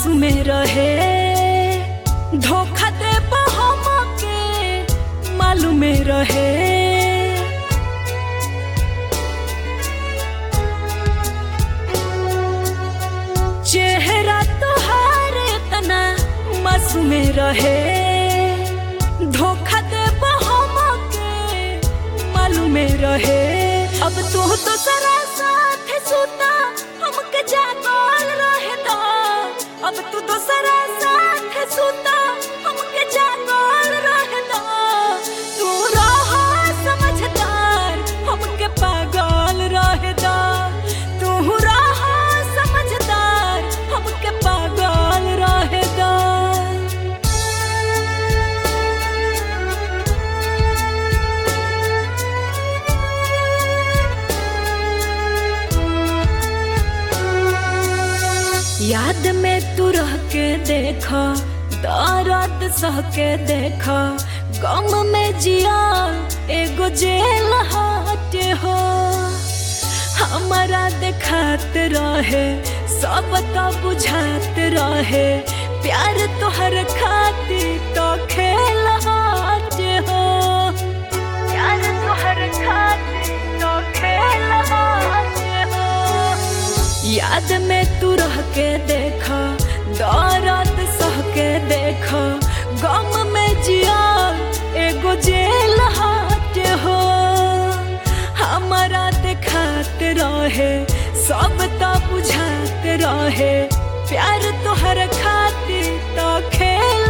मासूम रहे धोखा दे हमके मालूम रहे चेहरा तोहार इतना मासूम रहे धोखा दे हमके मालूम रहे अब तू तो सरा साथ सुता हमके जागल रहे दा अब तू तो सरा साथ सुता हमके जागल रहे दा तू रहा समझदार हमके पागल रहे दा तू रहा समझदार हमके पागल रहे दा याद में तू रह के देखा दर्द सह के देखा गम में जिया एगो जेल हाट हो हमारा देखात रहे सब तो बुझात रहे प्यार तोहर खाती तो खेल हाट हो प्यार तोहर खाती तो खेल हाट हो याद में तू रह के देखा दौरत सह के देखा गम में जिया एगो जेल हाट हो हमारा देखात रहे सब तो बुझात रहे प्यार तोहर खातिर तो खेल